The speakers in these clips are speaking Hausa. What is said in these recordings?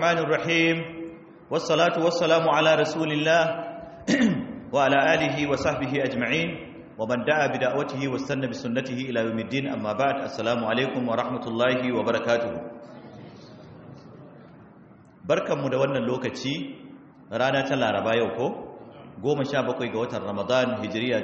الرحمن الرحيم والصلاة والسلام على رسول الله وعلى آله وصحبه أجمعين ومن دعا بدعوته واستنى بسنته إلى يوم الدين أما بعد السلام عليكم ورحمة الله وبركاته بركة مدونة اللوكتي رانا تلا ربايو كو goma sha bakwai ga watan ramadan hijiriya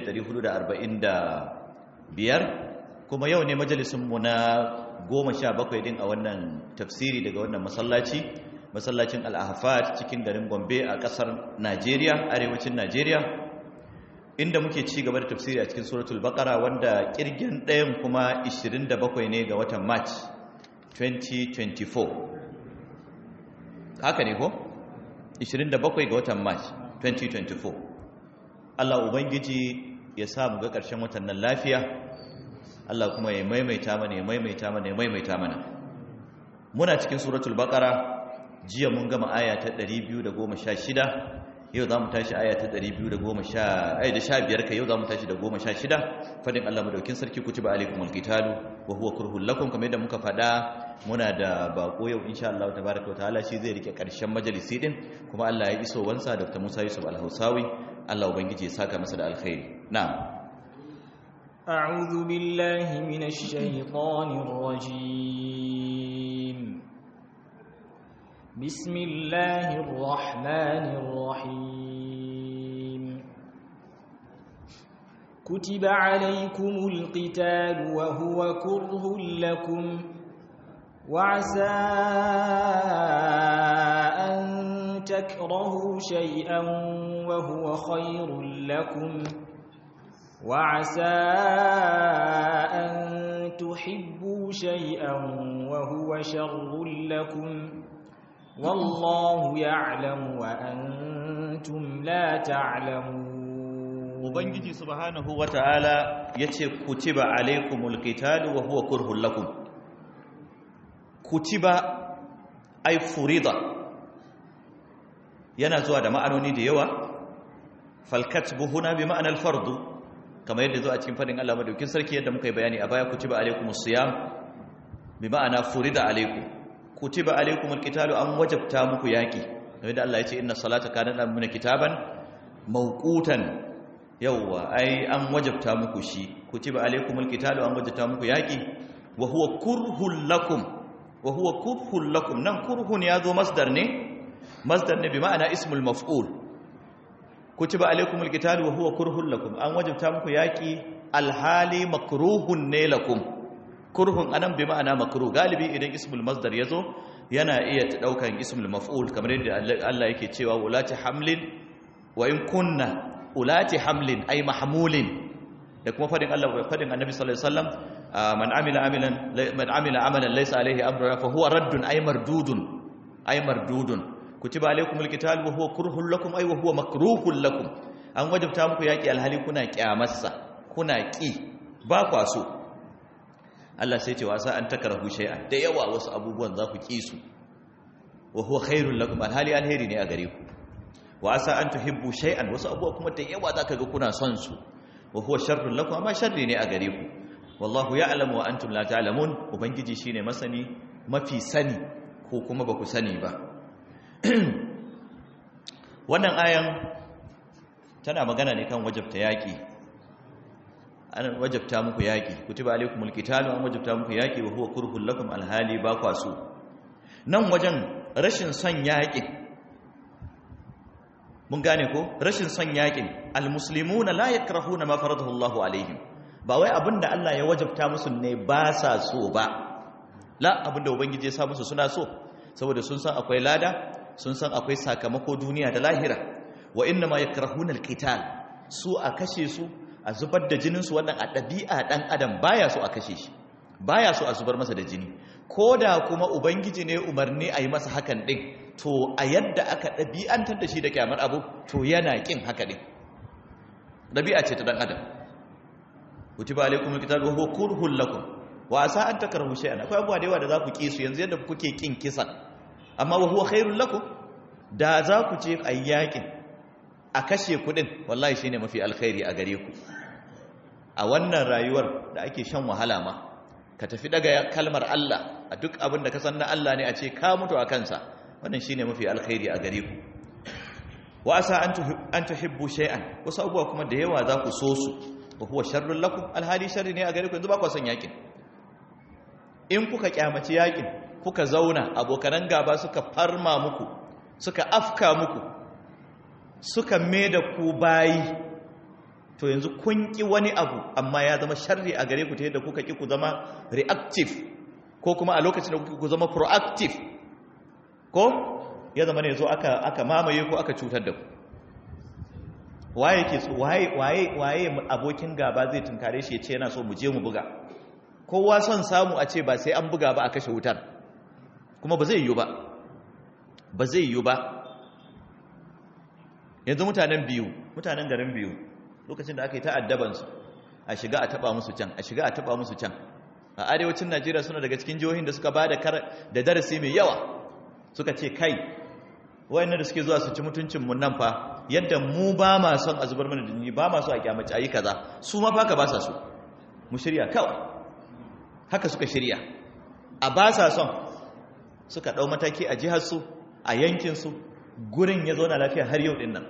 1445 kuma yau ne majalisunmu na goma sha bakwai din a wannan tafsiri daga wannan masallaci masallacin al'ahafat cikin garin gombe a kasar najeriya arewacin najeriya inda muke ci gaba da tafsiri a cikin suratul baqara wanda kirgin ɗayan kuma 27 ne ga watan march 2024 haka ne ko 27 ga watan march 2024 Allah ubangiji ya sa mu ga ƙarshen watan nan lafiya Allah kuma ya maimaita mana ya maimaita mana ya maimaita mana muna cikin suratul baqara jiya mun gama aya ta 216 yau zamu tashi aya ta 210 ai da 15 kai yau zamu tashi da 16 fadin Allah madaukin sarki kutiba alaikumul qitalu wa huwa kurhul lakum kamar yadda muka fada muna da bako yau insha Allah tabaaraka wa ta'ala shi zai rike karshen majalisi din kuma Allah ya iso wansa Dr. Musa Yusuf Al-Hausawi Allah ubangiji ya saka masa da alkhairi na'am أعوذ بالله من الشيطان الرجيم بسم الله الرحمن الرحيم كتب عليكم القتال وهو كره لكم وعسى أن تكرهوا شيئا وهو خير لكم وعسى أن تحبوا شيئا وهو شر لكم والله يعلم وأنتم لا تعلمون Ubangiji subhanahu wa ta'ala ya ce, Kutiba alaikumul qitalu wa huwa kurhun lakum. Kutiba ai furida yana zuwa da ma'anoni da yawa, falkat buhuna bi ma'anar fardu, kamar yadda zuwa cikin fadin Allah madaukin sarki yadda muka yi bayani a baya kutiba alaikumus siyam bi ma'ana furida alaikum. Kutiba alaikumul qitalu an wajabta muku yaki. Kamar yadda Allah ya ce inna salata kanat amuna kitaban mawqutan yawwa ai an wajabta muku shi kutiba alaikumul qitalu an wajabta muku yaki wa huwa kurhul lakum wa huwa kurhul lakum nan kurhun yazo masdar ne masdar ne bi ma'ana ismul maf'ul kutiba alaikumul qitalu wa huwa kurhul lakum an wajabta muku yaki alhali makruhun ne lakum kurhun anan bi ma'ana makruh galibi idan ismul masdar yazo yana iya daukan ismul maf'ul kamar yadda Allah yake cewa ulati hamlin wa in kunna ulati hamlin ay mahmulin da kuma fadin Allah fadin Annabi sallallahu alaihi wasallam man amila amilan man amila amalan laysa alaihi amruna fa huwa raddun ay mardudun ay mardudun kutiba alaikumul qital wa huwa kurhul lakum ay wa huwa makruhul lakum an wajabta muku yaki alhali kuna kyamarsa kuna ki ba kwa so Allah sai ce wasa an takrahu shay'an da yawa wasu abubuwan za ku ki su wa huwa khairul lakum alhali alheri ne a gare ku wa asa an tuhibbu shay'an wasu abubuwa kuma da yawa zaka ga kuna son su wa huwa sharrun lakum amma sharri ne a gare ku wallahu ya'lamu wa antum la ta'lamun ubangiji shine masani mafi sani ko kuma baku sani ba wannan ayan tana magana ne kan wajabta yaki an wajabta muku yaki kutiba alaykumul qitalu an wajabta muku yaki wa huwa kurhul lakum alhali ba kwasu nan wajen rashin son yakin mun gane ko rashin son yakin almuslimuna la yakrahuna ma faradahu Allahu alaihim ba wai abinda Allah ya wajabta musu ne ba sa so ba la abinda ubangiji ya sa musu suna so saboda sun san akwai lada sun san akwai sakamako duniya da lahira wa inna ma yakrahuna alqital su a kashe su a zubar da jinin su wannan a dabi'a dan adam baya so a kashe shi baya so a zubar masa da jini koda kuma ubangiji ne umarni a yi masa hakan din to a yadda aka ɗabi'antar da shi da kyamar abu to yana ƙin haka ɗin ɗabi'a ce ta ɗan adam kutiba alaikum alkitab wa huwa kurhun lakum wa asa an takrahu shay'an akwai abubuwa da yawa da za ku ƙi su yanzu yadda kuke ƙin kisan amma wa huwa khairul lakum da za ku je a yakin a kashe kuɗin wallahi shine mafi alkhairi a gare ku a wannan rayuwar da ake shan wahala ma ka tafi daga kalmar Allah a duk abin da ka san na Allah ne a ce ka mutu a kansa wannan shine mafi alkhairi a gare ku wa asa an tuhibbu shay'an wasu abubuwa kuma da yawa za ku so su wa huwa sharrun lakum alhali sharri ne a gare ku yanzu ba ku son yakin in kuka kyamaci yakin kuka zauna abokanan gaba suka farma muku suka afka muku suka da ku bayi to yanzu kun ki wani abu amma ya zama sharri a gare ku ta yadda kuka ki ku zama reactive ko kuma a lokacin da kuka ku zama proactive ko ya zama ne zo aka aka mamaye ku aka cutar da ku waye ke so waye waye waye abokin gaba zai tunkare shi ya ce yana so mu je mu buga kowa son samu a ce ba sai an buga ba a kashe wutar kuma ba zai yiwu ba ba zai yiwu ba yanzu mutanen biyu mutanen garin biyu lokacin da aka yi ta'addabansu a shiga a taba musu can a shiga a taba musu can a arewacin najeriya suna daga cikin jihohin da suka ba da darasi mai yawa suka ce kai wayannan da suke zuwa su ci mutuncinmu nan fa yadda mu ba ma son a zubar mana da jini ba ma so a kyamaci ayi kaza su ma fa ka ba sa so mu shirya kawai haka suka shirya a ba sa son suka ɗau mataki a jiharsu a yankinsu gurin ya zauna lafiya har yau ɗin nan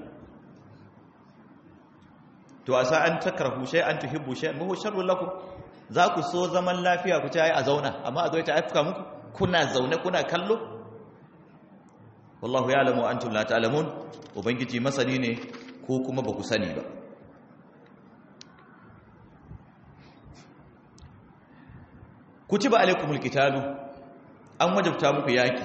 to a sa'an takarhu shai an tuhibbu shai mahu sharrun lakum za ku so zaman lafiya ku ci a zauna amma a zo ta afka muku kuna zaune kuna kallo wallahu ya alamu antum la ta'lamun ubangiji masani ne ko kuma ba ku sani ba kutiba alaikumul qitalu an wajabta muku yaki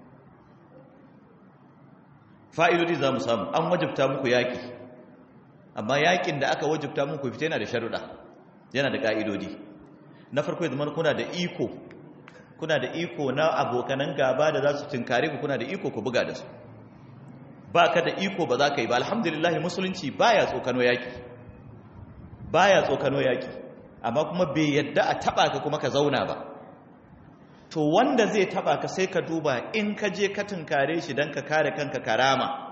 fa'idodi za mu samu an wajabta muku yaki amma yakin da aka wajabta muku fita yana da sharuɗa yana da ƙa'idodi na farko ya zama kuna da iko kuna da iko na abokanan gaba da za su tunkare ku kuna da iko ku buga da su ba ka da iko ba za ka yi ba alhamdulillah musulunci baya tsokano yaki baya tsokano yaki amma kuma bai yadda a taba ka kuma ka zauna ba to wanda zai taba ka sai ka duba in ka je ka tunkare shi don ka kare kanka karama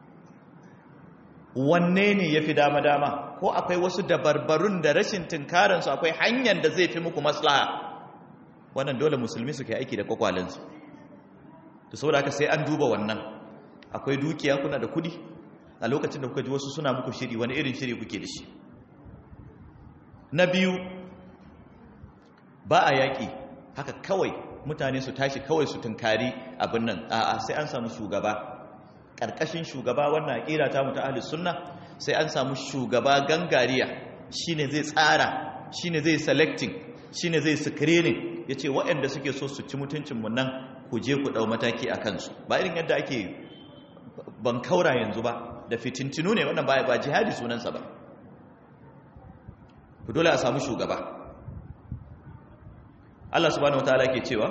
wanne ne ya fi dama-dama ko akwai wasu dabarbarun da rashin tunkaransu akwai hanyar da zai fi muku maslaha wannan dole musulmi suke aiki da kwakwalensu to saboda haka sai an duba wannan akwai dukiya kuna da kudi a lokacin da kuka ji wasu suna muku shiri wani irin shiri kuke da shi na biyu ba a yaƙi haka kawai mutane su tashi kawai su tunkari abin nan a'a sai an samu shugaba ƙarƙashin shugaba wannan aƙira ta mutu ahli sunna sai an samu shugaba gangariya shine zai tsara shine zai selecting shine zai screening yace waɗanda suke so su ci mutuncin mu nan ku je ku dau mataki a kansu ba irin yadda ake ban kaura yanzu ba da fitintinu ne wannan ba ba jihadi sunansa ba ku dole a samu shugaba Allah subhanahu wataala ke cewa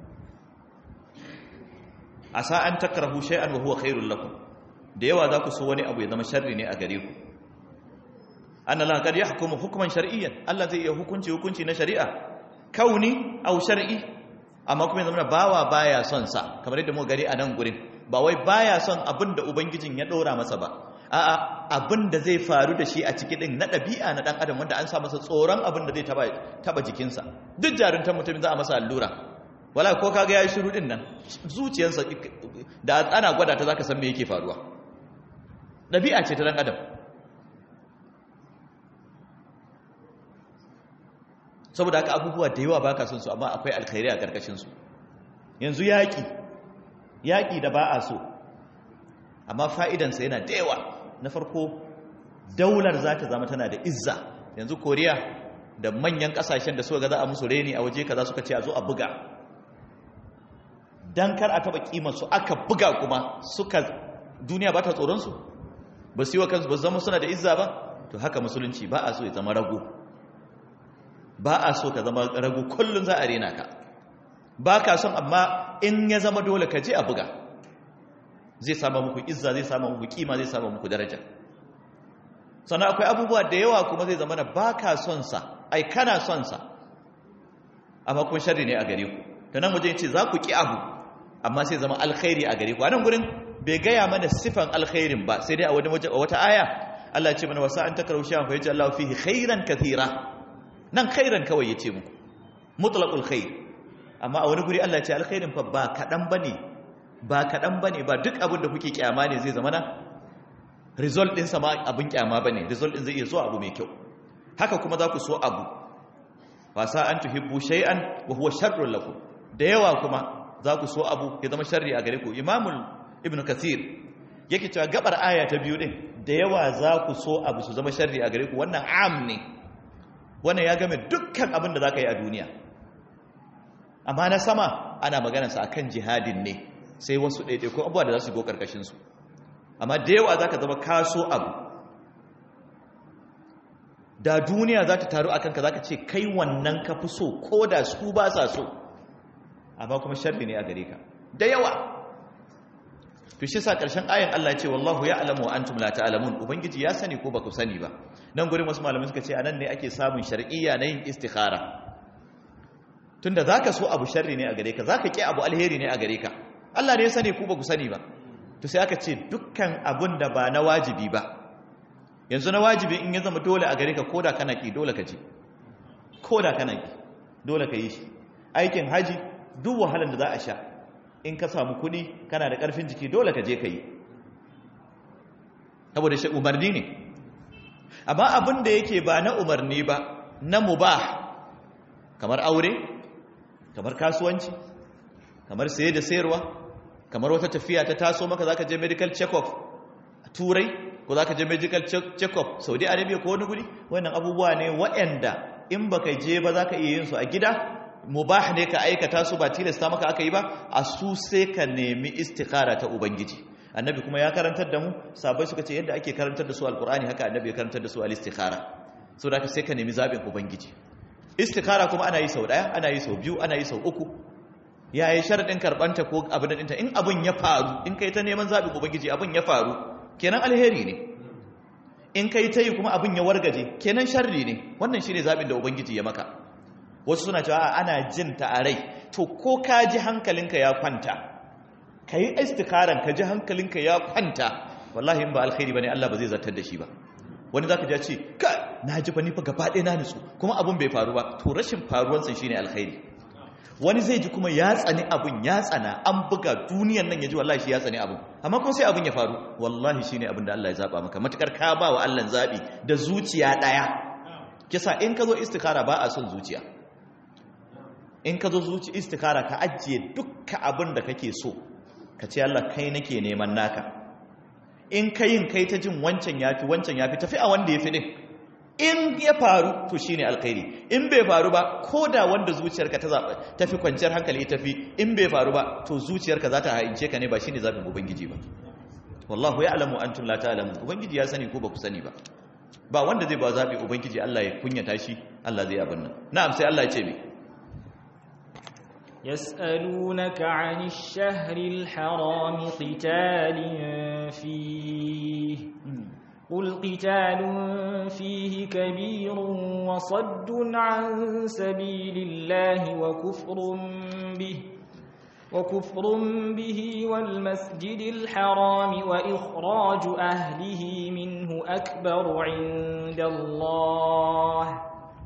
asa an takrahu shay'an wa huwa khairul lakum da yawa za ku so wani abu ya zama sharri ne a gare ku anna la qad yahkumu hukman shar'iyyan Allah zai iya hukunci hukunci na shari'a kauni aw shar'i amma kuma zama bawa baya son sa kamar yadda mu gari a nan gurin ba wai baya son abin da ubangijin ya dora masa ba a'a abin da zai faru da shi a ciki din na ɗabi'a na ɗan adam wanda an sa masa tsoron abin da zai taba taba jikinsa duk jaruntar mutum za a masa allura wala ko kaga yayi shiru din nan zuciyarsa da ana gwada ta zaka san me yake faruwa ɗabi'a ce ta ɗan adam saboda haka abubuwa da yawa baka son su amma akwai alkhairi a karkashin su yanzu yaki yaki da ba a so amma fa'idansa yana da yawa na farko daular za ta zama tana da izza yanzu koriya da manyan kasashen da suka ga za a musu reni a waje kaza suka ce a zo a buga dan kar a taba kimarsu aka buga kuma suka duniya ba ta tsoronsu ba su yi wa kansu ba zama suna da izza ba to haka musulunci ba a so ya zama rago ba a so ka zama rago kullum za a rena ka ba ka son amma in ya zama dole ka je a buga zai sama muku izza zai sama muku kima zai sama muku daraja sannan akwai abubuwa da yawa kuma zai zama na ba ka son sa ai kana son sa amma kuma sharri ne a gare ku ta nan wajen ce za ku ki abu amma sai zama alkhairi a gare ku a nan gurin bai gaya mana sifan alkhairin ba sai dai a wani wata aya Allah ce mana wasa an takarau shi fa yaji Allah fihi khairan kathira nan khairan kawai yace muku mutlaqul khair amma a wani guri Allah ya ce alkhairin fa ba kadan bane ba kaɗan ba ne ba duk abin da kuke kyama ne zai zama na result ɗinsa ma abin kyama ba ne result ɗin zai iya zuwa abu mai kyau haka kuma za ku so abu wasa an tuhibbu shay'an wa huwa sharrun lakum da yawa kuma za ku so abu ya zama sharri a gare ku imamul ibnu kathir yake cewa gabar aya ta biyu din da yawa za ku so abu su zama sharri a gare ku wannan am ne wannan ya game dukkan abin da za ka yi a duniya amma na sama ana maganarsa akan jihadin ne sai wasu ɗaiɗaikun abubuwa da za su go ƙarƙashinsu amma da yawa za ka zama kaso abu da duniya za ta taru a kanka za ka ce kai wannan ka fi so ko da su ba sa so amma kuma sharri ne a gare ka da yawa to shi sa ƙarshen ayan Allah ce wallahu ya alamu wa antum la ta'lamun ubangiji ya sani ko ba ku sani ba nan gurin wasu malamai suka ce anan ne ake samun shar'iyya na yin istikhara tunda zaka so abu sharri ne a gare ka zaka ki abu alheri ne a gare ka Allah ne ya sani ku ba ku sani ba to sai aka ce dukkan abun da ba na wajibi ba yanzu na wajibi in ya zama dole a gare ka koda kana ki dole ka ji koda kana ki dole ka yi shi aikin haji duk wahalar da za a sha in ka samu kuɗi kana da ƙarfin jiki dole ka je ka yi saboda shi umarni ne amma abin da yake ba na umarni ba na mubah kamar aure kamar kasuwanci kamar saye da sayarwa kamar wata tafiya ta taso maka zaka je medical check-up a turai ko zaka je medical check-up saudi arabia ko wani guri wannan abubuwa ne waɗanda in baka je ba zaka iya yin su a gida mubah ne ka aikata su ba tilasta maka aka yi ba a su sai ka nemi istikara ta ubangiji annabi kuma ya karantar da mu sabai suka ce yadda ake karantar da su alkur'ani haka annabi ya karantar da su al-istikhara so da sai ka nemi zabin ubangiji istikhara kuma ana yi sau daya ana yi sau biyu ana yi sau uku yayi sharadin karbanta ko abin dinta in abin ya faru in kai ta neman zabin ubangiji abin ya faru kenan alheri ne in kai ta yi kuma abin ya wargaje kenan sharri ne wannan shine zabin da ubangiji ya maka wasu suna cewa ana jin ta a rai to ko ka ji hankalinka ya kwanta ka yi istikaran ka ji hankalinka ya kwanta wallahi in ba alkhairi bane Allah ba zai zartar da shi ba wani zaka ji ce ka na ji fa ni fa gaba ɗaya na nutsu kuma abun bai faru ba to rashin faruwan sa shine alkhairi wani zai ji kuma ya tsani abun ya tsana an buga duniyan nan ya ji wallahi shi ya tsani abun amma kuma sai abun ya faru wallahi shine abin da Allah ya zaba maka matukar ka ba wa Allah zabi da zuciya daya kisa in ka zo istikara ba a son zuciya in ka zo zuci istikara ka ajiye dukka abin da kake so ka ce Allah kai nake neman naka in ka yin kai ta jin wancan yafi wancan yafi tafi a wanda ya fi din in ya faru to shine alkhairi in bai faru ba ko da wanda zuciyarka ta zaɓa tafi kwanciyar hankali tafi in bai faru ba to zuciyarka za ta haince ka ne ba shine zaɓin ubangiji ba wallahu ya'lamu antum la ta'lamun ubangiji ya sani ko ba ku sani ba ba wanda zai ba zaɓi ubangiji Allah ya kunyata shi Allah zai abin nan na'am sai Allah ya ce me يسألونك عن الشهر الحرام قتال فيه قل قتال فيه كبير وصد عن سبيل الله وكفر به وكفر به والمسجد الحرام وإخراج أهله منه أكبر عند الله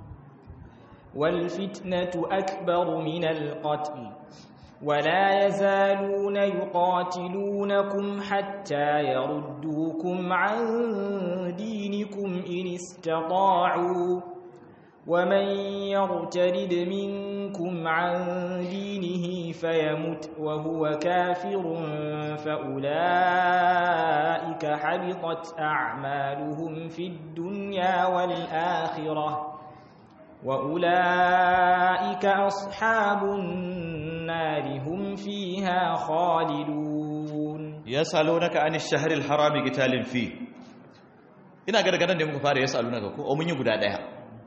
والفتنة أكبر من القتل ولا يزالون يقاتلونكم حتى يردوكم عن دينكم إن استطاعوا ومن يرتد منكم عن دينه فيمت وهو كافر فأولئك حبطت أعمالهم في الدنيا والآخرة وأولئك أصحاب النار هم فيها خالدون يسألونك عن الشهر الحرام قتال فيه ina ga daga nan ne muka fara yasalunaka ko o mun yi guda daya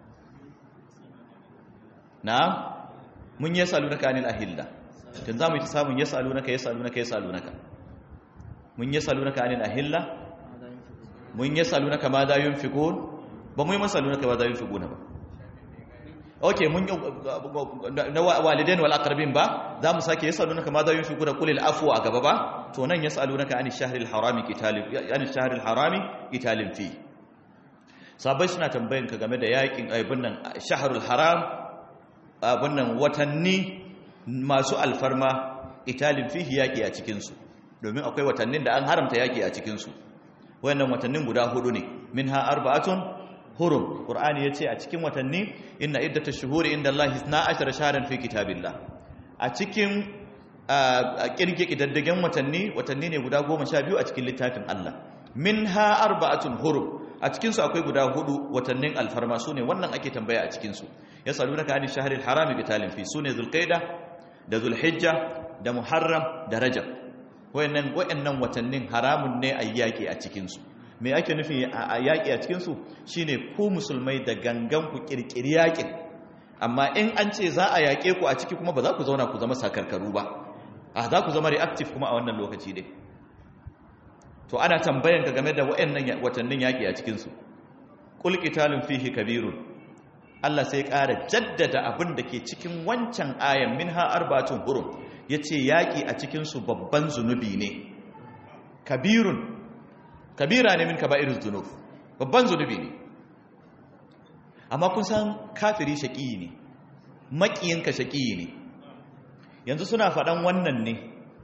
na'am mun yasalunaka anil ahilla tun zamu yi ta samun yasalunaka yasalunaka yasalunaka mun yasalunaka anil ahilla mun yasalunaka ma da yunfiqun ba mu yi masalunaka ma da yunfiquna ba ok mun na walidain wal aqrabin ba za mu sake yasalunaka ma za yunfiqu da qulil afwa a gaba ba to nan yasalunaka ani shahril harami qitalin ani shahril harami qitalin fi sabai suna tambayan ka game da yakin aibun nan shahrul haram abun nan watanni masu alfarma italin fihi yaki a cikin su domin akwai watannin da an haramta yaki a cikin su wayannan watannin guda hudu ne minha arba'atun hurum qur'ani yace a cikin watanni inna iddatash shuhuri inda allahi 12 shahran fi kitabillah a cikin kirge kidaddagen watanni watanni ne guda 12 a cikin littafin Allah minha arba'atun hurum a cikin su akwai guda hudu watannin alfarma sune wannan ake tambaya a cikin su yasalunaka ani shahril harami qitalin fi sune zulqaida da zulhijja da muharram da rajab wayannan wayannan watannin haramun ne ayyaki a cikin su me ake nufi a yaƙi a cikinsu shi ne ku musulmai da gangan ku ƙirƙiri yaƙin amma in an ce za a yaƙe ku a ciki kuma ba za ku zauna ku zama sakarkaru ba a za ku zama reactive kuma a wannan lokaci dai to ana tambayan ka game da waɗannan watannin yaƙi a cikinsu ƙul qitalun fihi kabirun Allah sai ƙara jaddada abin da ke cikin wancan ayan minha arbatun hurum yace yaƙi a cikinsu babban zunubi ne kabirun kabira ne min kaba'iruz zunub babban zunubi ne amma kun san kafiri shaƙi ne maƙiyinka shaƙi ne yanzu suna faɗan wannan ne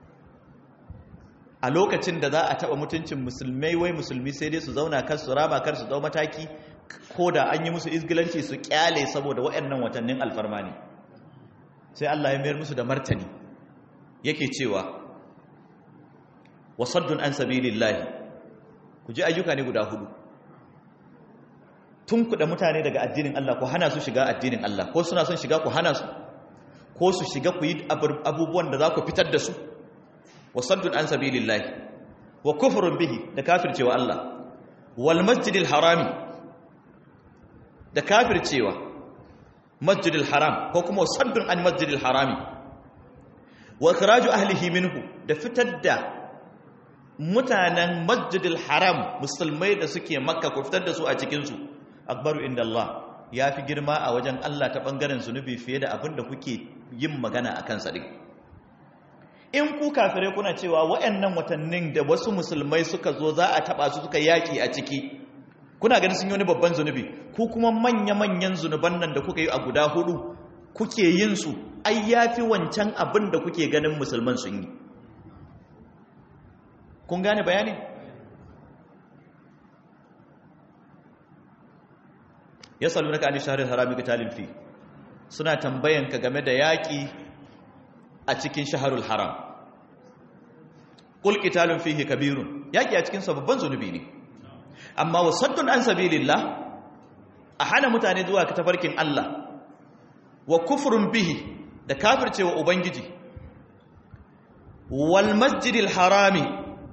a lokacin da za a taɓa mutuncin musulmai wai musulmi sai dai su zauna kar su raba kar su dau mataki ko da an yi musu izgilanci su kyale saboda waɗannan watannin alfarma ne sai Allah ya mayar musu da martani yake cewa wasaddun an sabilillahi ku ji ayyuka ne guda hudu tun kuɗa mutane daga addinin Allah ku hana su shiga addinin Allah ko suna son shiga ku hana su ko su shiga ku yi abubuwan da za ku fitar da su wasaddun an sabilillahi wa kufrun bihi da kafircewa Allah wal masjidil harami da kafircewa masjidil haram ko kuma wasaddun an masjidil harami wa ikhraju ahlihi minhu da fitar da mutanen masjidil haram musulmai da suke makka ku fitar da su a cikinsu akbaru inda Allah ya fi girma a wajen Allah ta ɓangaren zunubi fiye da abin da kuke yin magana a kansa ɗin in ku kafirai kuna cewa waɗannan watannin da wasu musulmai suka zo za a taɓa su suka yaƙi a ciki kuna ganin sun yi wani babban zunubi ku kuma manya-manyan zunuban nan da kuka yi a guda hudu kuke yin su ai ya fi wancan abin da kuke ganin musulman sun yi kun gane bayani ya salu na ka'ani shaharar harami talin fi suna tambayanka game da yaƙi a cikin shaharul haram ƙulƙi talin fihe kabirun yaƙi a cikin babban zunubi ne amma wasaddun an sabilillah a hana mutane zuwa ka tafarkin Allah wa kufurin bihi da kafircewa ubangiji wal masjidil harami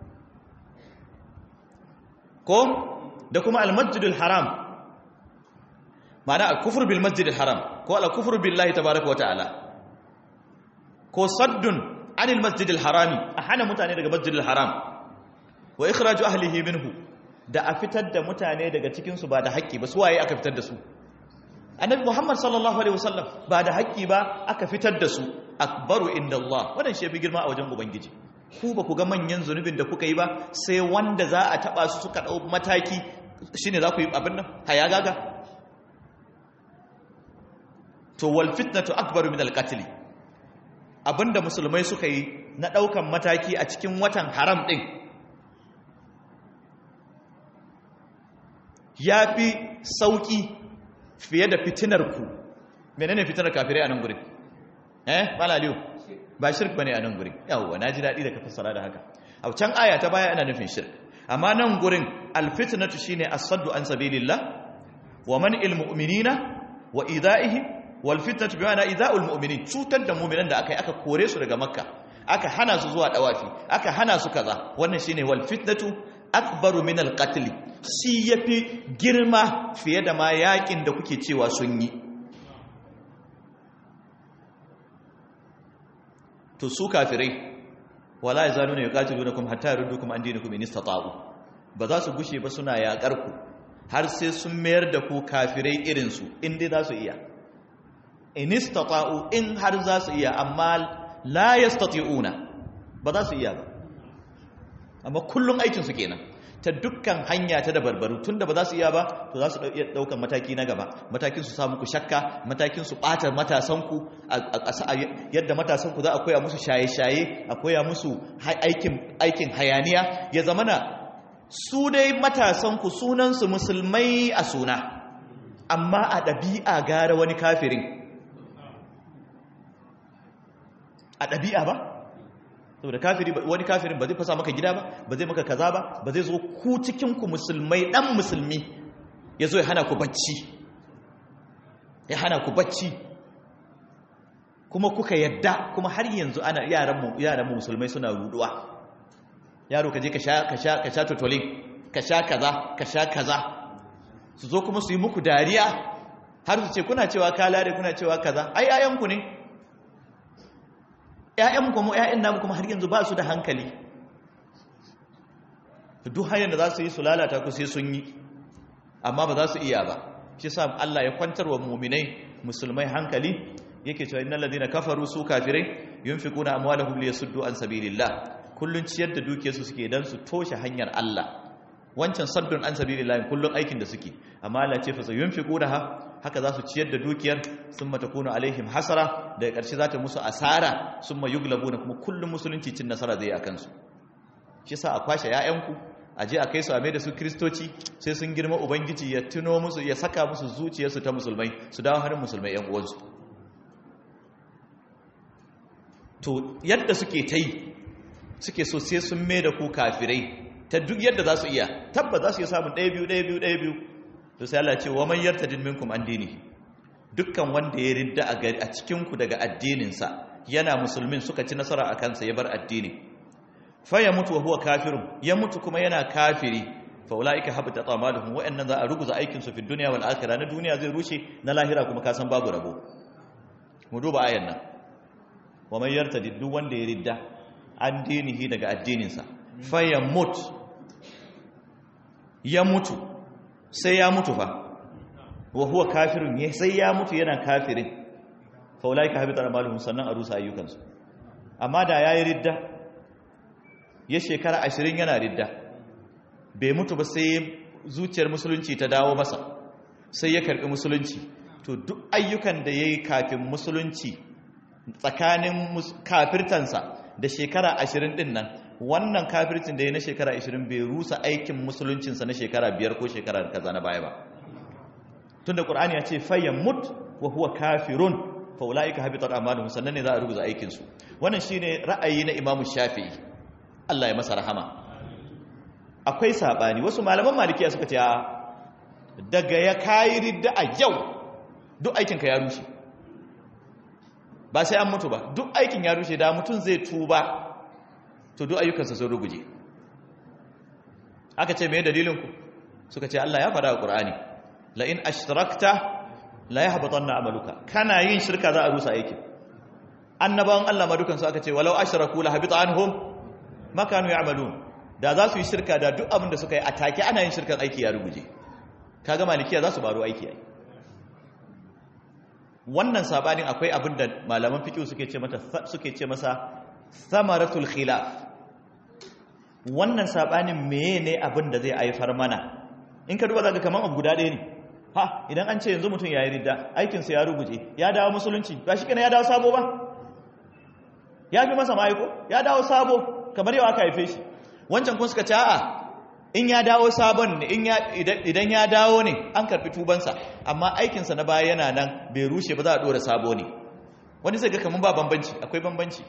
ko da kuma almasjidul haram ma'ana al-kufr bil masjidil haram ko al-kufr billahi tabaaraka wa ta'ala ko saddun anil masjidil harami a hana mutane daga masjidil haram wa ikhraju ahlihi minhu da a fitar da mutane daga cikin su ba da haƙƙi ba su waye aka fitar da su annabi muhammad sallallahu alaihi wasallam ba da haƙƙi ba aka fitar da su akbaru inda Allah wannan shi yafi girma a wajen ubangiji ku ba ku ga manyan zunubin da kuka yi ba sai wanda za a taba su suka dau mataki shine za ku yi abin nan haya gaga to wal fitnatu akbaru min al qatl abinda musulmai suka yi na daukan mataki a cikin watan haram din yafi sauki fiye da fitinar ku menene fitinar kafirai a nan gurin eh malaliyo ba shirk bane a nan gurin yawwa naji dadi da ka fassara da haka a can aya ta baya ana nufin shirk amma nan gurin alfitnatu shine as-saddu an sabilillah wa man'il mu'minina wa ida'ihim wal fitnatu bi ma'ana ida'ul mu'minin cutar da mu'minan da aka yi aka kore su daga makka aka hana su zuwa dawafi aka hana su kaza wannan shine wal fitnatu akbaru min al qatl shi yafi girma fiye da ma yakin da kuke cewa sun yi to su kafirai wala yazaluna yuqatilunakum hatta yurdukum an dinikum in istata'u ba za su gushe ba suna yakar ku har sai sun mayar da ku kafirai irin su in dai za su iya in istata'u in har za su iya amma la yastati'una ba za su iya ba amma kullun aikin su kenan ta dukkan hanya ta da barbaru tunda ba za su iya ba to za su iya daukan mataki na gaba matakin su samu ku shakka matakin su bata matasan ku yadda matasan ku za a koya musu shaye-shaye a koya musu aikin aikin hayaniya ya zamana su dai matasan ku sunan su musulmai a suna amma a ɗabi'a gara wani kafirin a ɗabi'a ba saboda kafiri wani kafirin ba zai fasa maka gida ba ba zai maka kaza ba ba zai zo ku cikin ku musulmai dan musulmi ya zo ya hana ku bacci ya hana ku bacci kuma kuka yadda kuma har yanzu ana yaran mu yaran mu musulmai suna ruduwa yaro ka je ka sha ka sha ka sha totolin ka sha kaza ka sha kaza su zo kuma su yi muku dariya har su ce kuna cewa kalare kuna cewa kaza ai ayanku ne ‘ya'yan kuma ‘ya'yan namu kuma har yanzu ba su da hankali duk hanyar da za su yi su lalata ku sai sun yi amma ba za su iya ba shi sa Allah ya kwantar wa muminai musulmai hankali yake cewa innal ladina kafaru su kafirai yunfiquna amwalahum liyasuddu an sabilillah kullun ciyar da dukiyarsu suke dan su toshe hanyar Allah wancan saddun an sabilillah kullun aikin da suke amma Allah ce fa sayunfiquna haka za su ciyar da dukiyar sun matakuna alaihim hasara daga ƙarshe za ta musu asara sun ma yuglabu na kuma kullum musulunci cin nasara zai a kansu shi sa a kwashe ‘ya'yanku a je a kai su a mai da su kristoci sai sun girma ubangiji ya tuno musu ya saka musu zuciyarsu ta musulmai su dawo harin musulmai ‘yan uwansu to yadda suke ta yi suke so sai sun mai da ku kafirai ta duk yadda za su iya tabba za su iya samun ɗaya biyu ɗaya biyu ɗaya biyu to sai Allah ce wa man yartadin minkum an dini dukkan wanda ya ridda a cikin ku daga addininsa yana musulmin suka ci nasara a kansa ya bar addini fa ya mutu wa huwa kafirun ya mutu kuma yana kafiri fa ulaika habita amaluhum wa annan za a ruguza aikin su fi dunya wal akhirah na duniya zai rushe na lahira kuma ka san babu rabo mu duba ayan nan wa man yartadid duk wanda ya ridda an dinihi daga addininsa fa ya mutu ya mutu sai ya mutu fa wa huwa kafirun ne sai ya mutu yana kafirin fa ulaika habita amaluhum sannan a rusa ayyukansu amma da yayi ridda ya shekara 20 yana ridda bai mutu ba sai zuciyar musulunci ta dawo masa sai ya karbi musulunci to duk ayyukan da yayi kafin musulunci tsakanin kafirtansa da shekara 20 din nan wannan kafircin da ya na shekara 20 bai rusa aikin musuluncinsa na shekara 5 ko shekara kaza na baya ba tunda qur'ani ya ce fayyan mut wa huwa kafirun fa ulaika habitat a'maluhum sannan ne za a ruguza aikin su wannan shine ra'ayi na imamu shafi'i Allah ya masa rahama akwai sabani wasu malaman malikiya suka ce daga ya kai ridda a yau duk aikin ka ya rushe ba sai an mutu ba duk aikin ya rushe da mutum zai tuba to duk ayyukansa sun ruguje aka ce mai dalilinku suka ce Allah ya faɗa a ƙur'ani la in ashrakta la yahbatanna amaluka kana yin shirka za a rusa aikin annabawan Allah ma dukansu aka ce walau ashraku la habita anhum ma kanu ya'malun da za su yi shirka da duk abin da suka yi atake ana yin shirkan aiki ya ruguje kaga malikiya za su baro aiki ai wannan sabanin akwai abin da malaman fiqh suke ce mata suke ce masa samaratul khilaf wannan sabanin meye ne abin da zai haifar mana in ka duba zaka kaman abu guda ɗaya ne ha idan an ce yanzu mutum yayi ridda aikin sa ya ruguje ya dawo musulunci ba shi kenan ya dawo sabo ba ya fi masa maiko ya dawo sabo kamar yau aka haife shi wancan kun suka ce a'a in ya dawo sabon ne idan ya dawo ne an karfi tubansa amma aikinsa na baya yana nan bai rushe ba za a ɗora sabo ne wani zai ga kamar ba bambanci akwai bambanci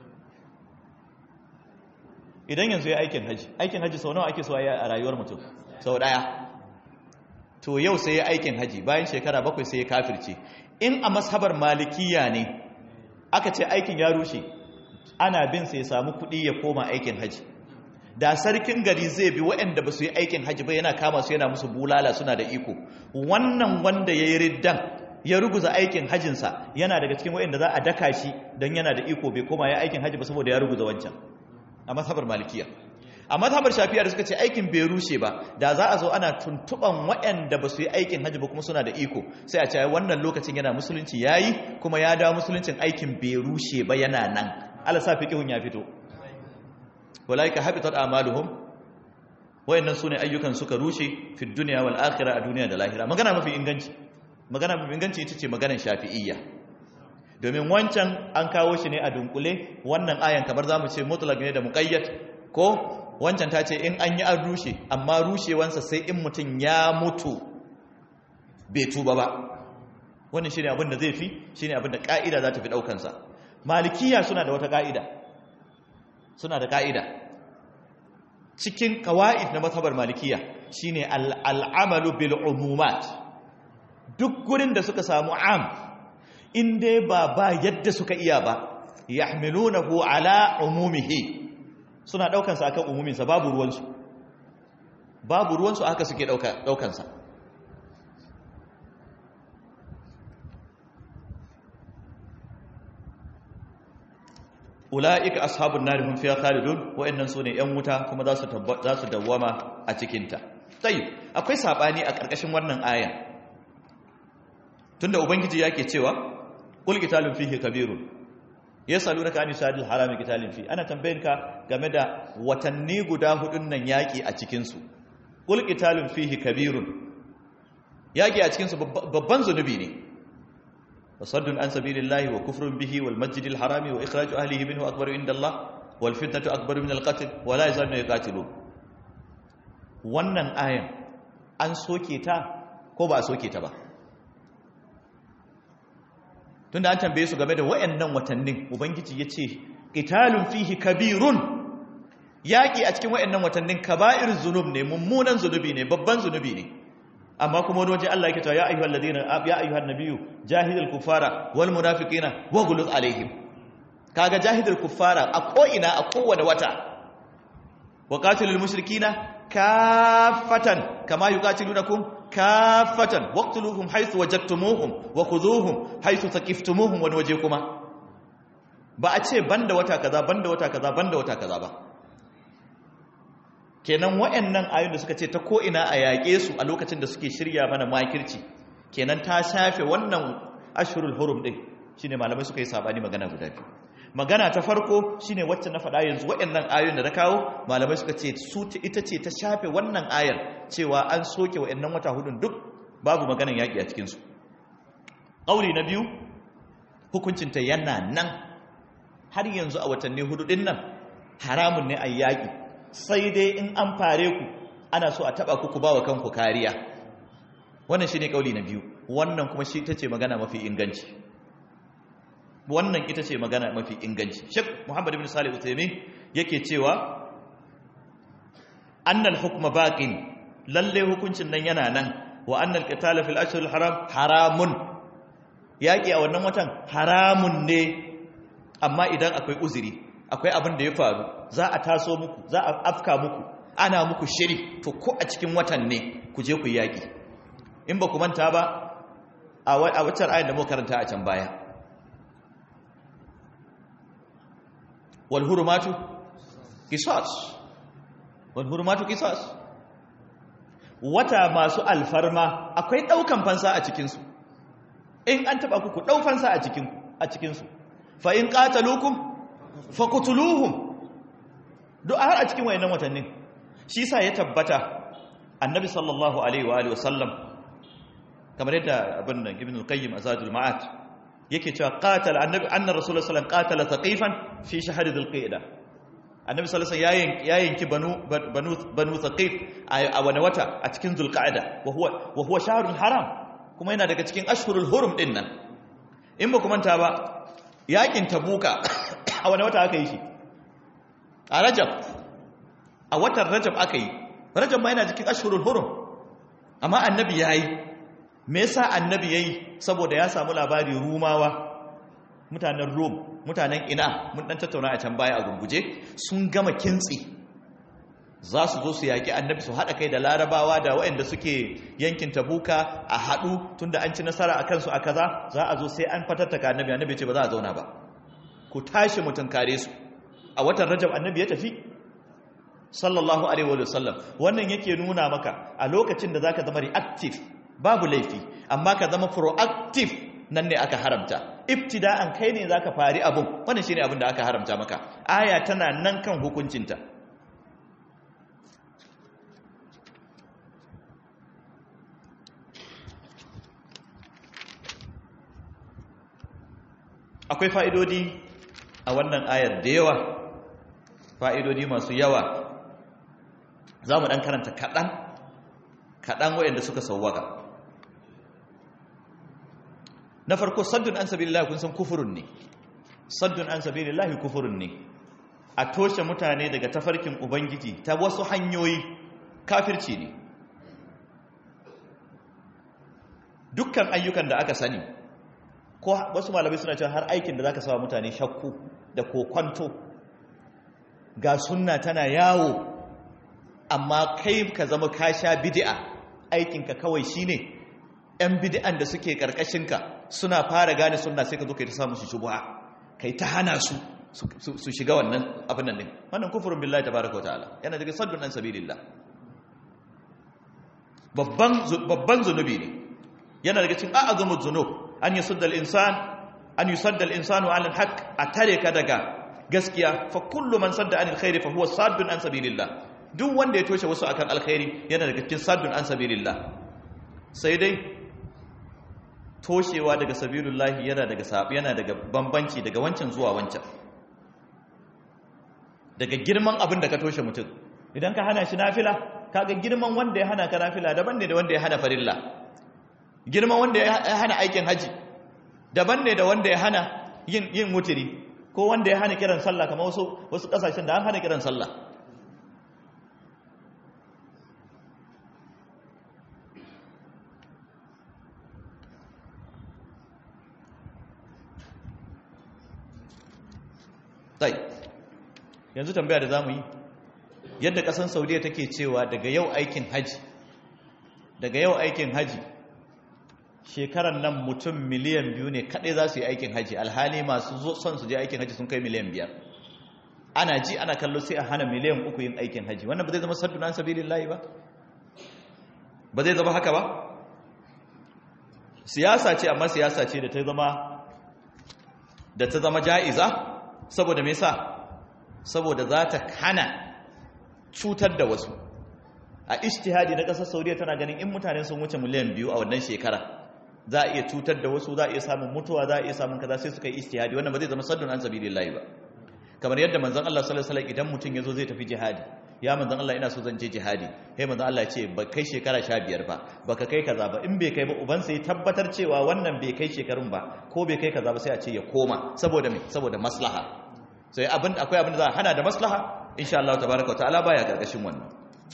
idan yanzu ya aikin haji aikin haji sau nawa ake so a rayuwar mutum sau ɗaya to yau sai ya aikin haji bayan shekara bakwai sai ya kafirce in a mashabar malikiya ne aka ce aikin ya rushe ana bin sai ya samu kuɗi ya koma aikin haji da sarkin gari zai bi waɗanda ba su yi aikin haji ba yana kama su yana musu bulala suna da iko wannan wanda ya yi riddan ya ruguza aikin hajinsa yana daga cikin waɗanda za a daka shi don yana da iko bai koma ya aikin haji ba saboda ya ruguza wancan a mazhabar malikiya a mazhabar shafi'a da suka ce aikin bai rushe ba da za a zo ana tuntuban waɗanda ba su yi aikin haji ba kuma suna da iko sai a ce wannan lokacin yana musulunci yayi kuma ya dawo musuluncin aikin bai rushe ba yana nan Allah sa fiqhun ya fito walaika habitat a'maluhum wayannan sune ayyukan suka rushe fi dunya wal akhirah a duniya da lahira magana mafi inganci magana mafi inganci ita ce maganar shafi'iyya domin wancan an kawo shi ne a dunkule wannan ayan kamar zamu ce mutlaq ne da muqayyad ko wancan ta ce in an yi an rushe amma rushewansa sai in mutum ya mutu bai tuba ba wannan shine abin da zai fi shine abin da ka'ida za ta fi daukansa malikiya suna da wata ka'ida suna da ka'ida cikin kawa'id na mazhabar malikiya shine al'amalu bil umumat duk gurin da suka samu am in dai ba ba yadda suka iya ba yahmilunahu ala umumihi suna daukan sa akan umumin sa babu ruwan su babu ruwan su haka suke dauka daukan sa ula'ika ashabun nari hum fiha khalidun wa'annan sune yan wuta kuma za su za su dawwama a cikin ta tayyib akwai sabani a karkashin wannan aya tunda ubangiji yake cewa qul qitalun fihi kabirun yasalunaka an shadil harami qitalin fi ana tambayinka game da watanni guda hudun nan yaki a cikin su qul qitalun fihi kabirun yaki a cikin su babban zunubi ne وصد عن سبيل الله وكفر به والمسجد الحرام وإخراج أهله منه أكبر عند الله والفتنة أكبر من القتل ولا يزالون يقاتلون wannan ayan an soke ta ko ba a soke ta ba tunda an tambaye su game da wayannan watannin ubangiji ya ce qitalun fihi kabirun yaki a cikin wayannan watannin kaba'ir zunub ne mummunan zunubi ne babban zunubi ne amma kuma wani waje Allah yake cewa ya ayyuhal ladina ya ayyuhan nabiyyu jahidul kuffara wal munafiqina waghluz alaihim kaga jahidul kuffara a ko ina a kowane wata wa qatilul mushrikina kaffatan kama yuqatilunakum kaffatan waqtuluhum haythu wajadtumuhum wa khudhuhum haythu taqiftumuhum wani waje kuma ba a ce banda wata kaza banda wata kaza banda wata kaza ba kenan waɗannan ayoyin da suka ce ta ko'ina a yaƙe su a lokacin da suke shirya mana makirci kenan ta shafe wannan ashirul hurum ɗin shi ne malamai suka yi sabani magana guda biyu magana ta farko shi ne wacce na faɗa yanzu waɗannan ayoyin da na kawo malamai suka ce su ita ce ta shafe wannan ayar cewa an soke waɗannan wata hudun duk babu maganan yaƙi a cikinsu ƙauri na biyu hukuncinta yana nan har yanzu a watanni hudu ɗin nan haramun ne a yaƙi sai dai in an fare ku ana so a taba ku ku bawa kanku kariya wannan shine kauli na biyu wannan kuma shi tace magana mafi inganci wannan ita ce magana mafi inganci Sheikh Muhammad ibn Salih Uthaymeen yake cewa annal hukma baqin lalle hukuncin nan yana nan wa annal qital fil ashhur haram haramun yaki a wannan watan haramun ne amma idan akwai uzuri akwai abin da ya faru za a taso muku za a afka muku ana muku shiri to ko a cikin watan ne ku je ku yaƙi in ba ku manta ba a waccan ayin da muka karanta a can baya wal hurumatu qisas wal hurumatu qisas wata masu alfarma akwai daukan fansa a cikin su in an taba ku ku dau fansa a cikin a cikin su fa in qataluukum fakutuluhum duk har a cikin wayannan watannin shi sa ya tabbata annabi sallallahu alaihi wa alihi wasallam kamar yadda abin nan ibn al-qayyim azadul ma'at yake cewa qatal annabi anna rasulullahi sallallahu alaihi wasallam qatala thaqifan fi shahr dhul-qa'da annabi sallallahu alaihi wasallam ya yanki banu banu banu thaqif a wani wata a cikin dhul-qa'da wa huwa wa huwa shahrun haram kuma yana daga cikin ashhurul hurum din nan in ba ku manta ba yakin tabuka a wani wata aka yi shi a rajab a watan rajab aka yi rajab ma yana cikin ashhurul hurum amma annabi yayi me yasa annabi yayi saboda ya samu labari rumawa mutanen rom mutanen ina mun dan tattauna a can baya a gurguje sun gama kintsi za su zo su yaƙi annabi su haɗa kai da larabawa da waɗanda suke yankin tabuka a haɗu tunda an ci nasara a kansu a kaza za a zo sai an fatattaka annabi annabi ce ba za a zauna ba ku tashi mutum kare su a watan rajab annabi ya tafi sallallahu alaihi wa sallam wannan yake nuna maka a lokacin da zaka zama reactive babu laifi amma ka zama proactive nan ne aka haramta ibtida'an kai ne zaka fari abun wannan shine abin da aka haramta maka aya tana nan kan hukuncinta akwai fa'idodi a wannan ayar da yawa fa'idodi masu yawa za mu ɗan karanta kaɗan kaɗan waɗanda suka sauwaka na farko saddun an sabi lillahi kun san kufurin ne saddun an sabi lillahi kufurin ne a toshe mutane daga tafarkin ubangiji ta wasu hanyoyi kafirci ne dukkan ayyukan da aka sani ko wasu malamai suna cewa har aikin da za ka sawa mutane shakku da kokwanto ga sunna tana yawo amma kai ka zama ka sha bidi'a aikinka kawai shine yan bidi'an da suke karkashinka suna fara gane sunna sai ka zo kai ta samu su shubha kai ta hana su su shiga wannan abin nan din wannan kufurin billahi tabaraka wa ta'ala yana daga saddun an sabilillah babban babban zunubi ne yana daga cikin a'azumuz zunub an yusudda al-insan an yusadda al-insanu 'ala al-haqq atare ka daga gaskiya fa kullu man sadda 'anil khairi fa huwa saddun an sabilillah duk wanda ya toshe wasu akan alkhairi yana daga cikin saddun an sabilillah sai dai toshewa daga sabilillah yana daga sabi yana daga bambanci daga wancan zuwa wancan daga girman abin da ka toshe mutum idan ka hana shi nafila kaga girman wanda ya hana ka nafila daban ne da wanda ya hana farilla girman wanda ya hana aikin haji daban ne da wanda ya hana yin yin mutiri ko wanda ya hana kiran sallah kamar wasu wasu kasashen da an hana kiran sallah tai yanzu tambaya da zamu yi yadda kasan saudiya take cewa daga yau aikin haji daga yau aikin haji shekarar nan mutum miliyan biyu ne kaɗai za su yi aikin haji alhali masu son su je aikin haji sun kai miliyan biyar ana ji ana kallo sai a hana miliyan uku yin aikin haji wannan ba zai zama saddu na sabilin layi ba ba zai zama haka ba siyasa ce amma siyasa ce da ta zama da ta zama ja'iza saboda me yasa saboda za ta hana cutar da wasu a ishtihadi na ƙasar saudiya tana ganin in mutane sun wuce miliyan biyu a wannan shekara za a iya cutar da wasu za a iya samun mutuwa za a iya samun kaza sai suka yi ishtihadi wannan ba zai zama saddun an sabilillahi ba kamar yadda manzon Allah sallallahu alaihi wasallam idan mutum yazo zai tafi jihadi ya manzon Allah ina so zan je jihadi sai manzon Allah ya ce ba kai shekara 15 ba baka kai kaza ba in bai kai ba uban sai tabbatar cewa wannan bai kai shekarun ba ko bai kai kaza ba sai a ce ya koma saboda me saboda maslaha sai abin akwai abin da za a hana da maslaha insha Allah tabaaraka wa ta'ala baya gargashin wannan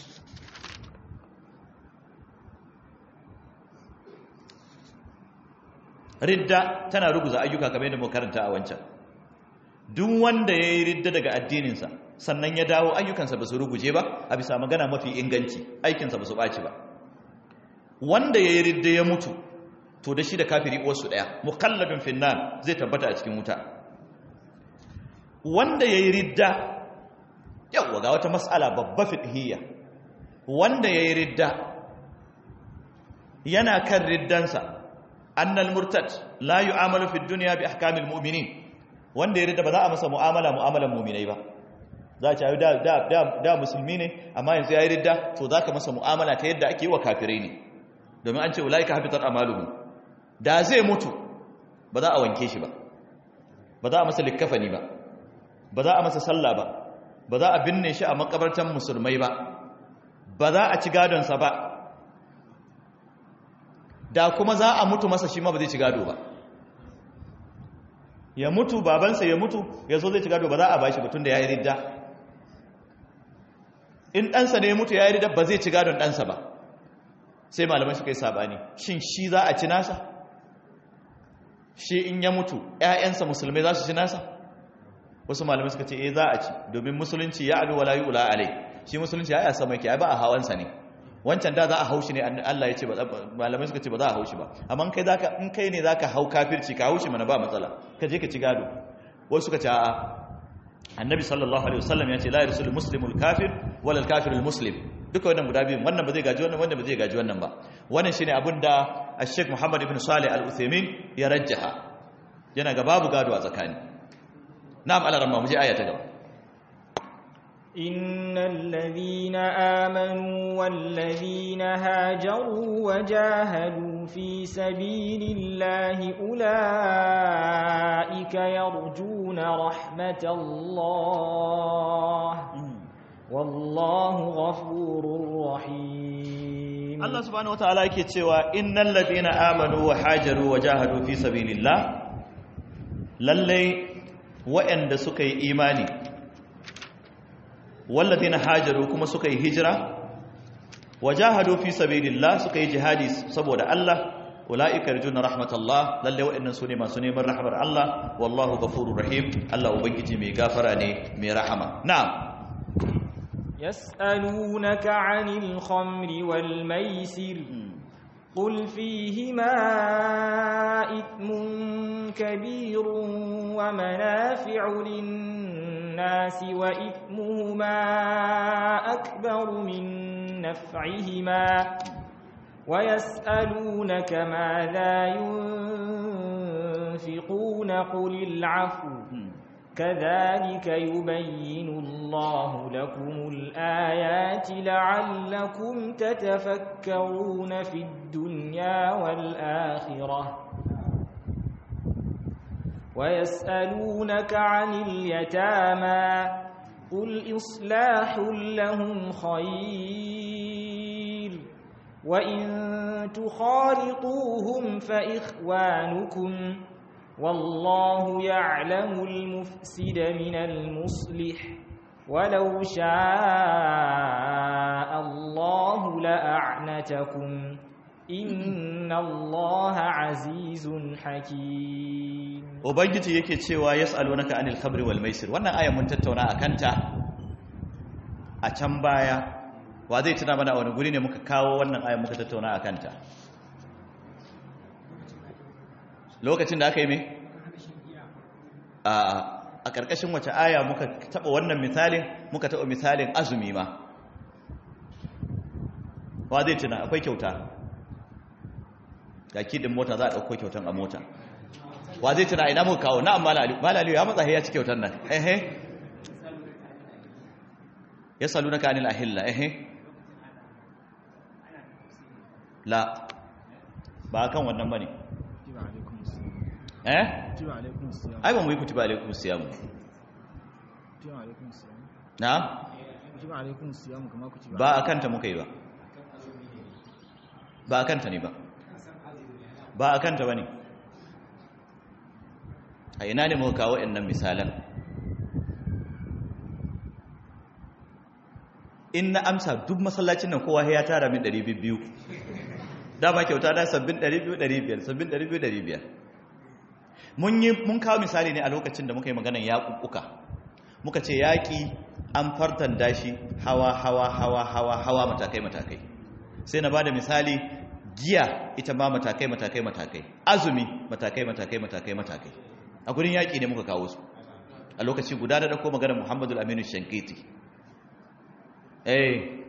ridda tana ruguza ayyuka kamar yadda muka karanta a wancan duk wanda ya yi ridda daga addininsa sannan ya dawo ayyukansa ba su ruguje ba a bisa magana mafi inganci aikinsa ba su ɓaci ba wanda ya yi ridda ya mutu to da shi da kafiri uwarsu ɗaya mukalladun finnan zai tabbata a cikin wuta wanda ya yi ridda yawwa ga wata mas'ala babba fiqhiyya wanda ya yi ridda yana kan riddansa annal murtad la yu'amalu fi dunya bi ahkamil mu'minin wanda ya rida ba za a masa mu'amala mu'amalan mu'minai ba za a ci da da da musulmi ne amma yanzu ya yi ridda to zaka masa mu'amala ta yadda ake yi wa kafirai ne domin an ce ulaika habitat amaluhum da zai mutu ba za a wanke shi ba ba za a masa likkafani ba ba za a masa sallah ba ba za a binne shi a makabartan musulmai ba ba za a ci gadonsa ba da kuma za a mutu masa shi ma ba zai ci gado ba ya mutu babansa ya mutu ya zo zai ci gado ba za a bashi batun da ya yi ridda in ɗansa ne ya mutu ya yi ridda ba zai ci gadon ɗansa ba sai malamai suka yi sabani shin shi za a ci nasa shi in ya mutu ‘ya'yansa musulmai za su ci nasa wasu malamai suka ce eh za a ci domin musulunci ya alu wala yi ula alai shi musulunci ya yi a sama yake ba a hawansa ne wancan da za a haushi ne Allah ya ce malamai suka ce ba za a haushi ba amma kai zaka in kai ne zaka hau kafirci ka haushi mana ba matsala ka je ka ci gado wasu suka ce a'a annabi sallallahu alaihi wasallam ya ce la yarsul muslimul kafir wala al muslim duka wannan guda biyu wannan ba zai gaji wannan wanda ba zai gaji wannan ba wannan shine abin da Sheikh Muhammad ibn Salih Al-Uthaymeen ya rajjaha yana ga babu gado a tsakani na'am alaramma mu je aya ta gaba إن الذين آمنوا والذين هاجروا وجاهدوا في سبيل الله أولئك يرجون رحمة الله والله غفور رحيم Allah subhanahu wataala yake cewa innal ladina amanu wa hajaru wa jahadu fi sabilillah lalle waɗanda suka yi imani walladina hajaru kuma suka yi hijira wa jahadu fi sabilillah suka yi jihadi saboda Allah ulaika yarjuna rahmatallah lalle waɗannan sune masu neman rahmar Allah wallahu ghafurur rahim Allah ubangiji mai gafara ne mai rahama na'am يسألونك عن الخمر والميسر قل فيهما إثم كبير ومنافع للناس وإثمهما أكبر من نفعهما ويسألونك ماذا ينفقون قل العفو كذلك يبين الله لكم الآيات لعلكم تتفكرون في الدنيا والآخرة ويسألونك عن اليتامى قل إصلاح لهم خير وإن تخالطوهم فإخوانكم والله يعلم المفسد من المصلح ولو شاء الله لأعنتكم إن الله عزيز حكيم ubangiji yake cewa yas'alunaka anil khamri wal maisir wannan aya mun tattauna akan ta a can baya wa zai tuna mana wani guri ne muka kawo wannan aya muka tattauna akan ta lokacin da aka yi me a a karkashin wace aya muka taba wannan misalin muka taba misalin azumi ma wa zai tuna akwai kyauta ga kidin mota za a dauko kyautan a mota wa zai tuna ina muka kawo na'am malaliyu ya matsa ya ci kyautar nan ehe ya salu na kanil ahilla ehe la ba kan wannan bane eh ai ba mu yi kutiba alaikum siyam na ba a kanta muka yi ba ba a kanta ne ba ba a kanta ba ne a ina ne muka kawo nan misalan in na amsa duk masallacin nan kowa ya tara min 200 dama kyauta da sabbin 200 sabbin 200 mun yi mun kawo misali ne a lokacin da muka yi maganan yaƙuƙuka muka ce yaƙi an fartan dashi hawa hawa hawa hawa hawa matakai matakai sai na bada misali giya ita ma matakai matakai matakai azumi matakai matakai matakai matakai a gurin yaƙi ne muka kawo su a lokaci guda da ɗauko magana muhammadu aminu shankiti eh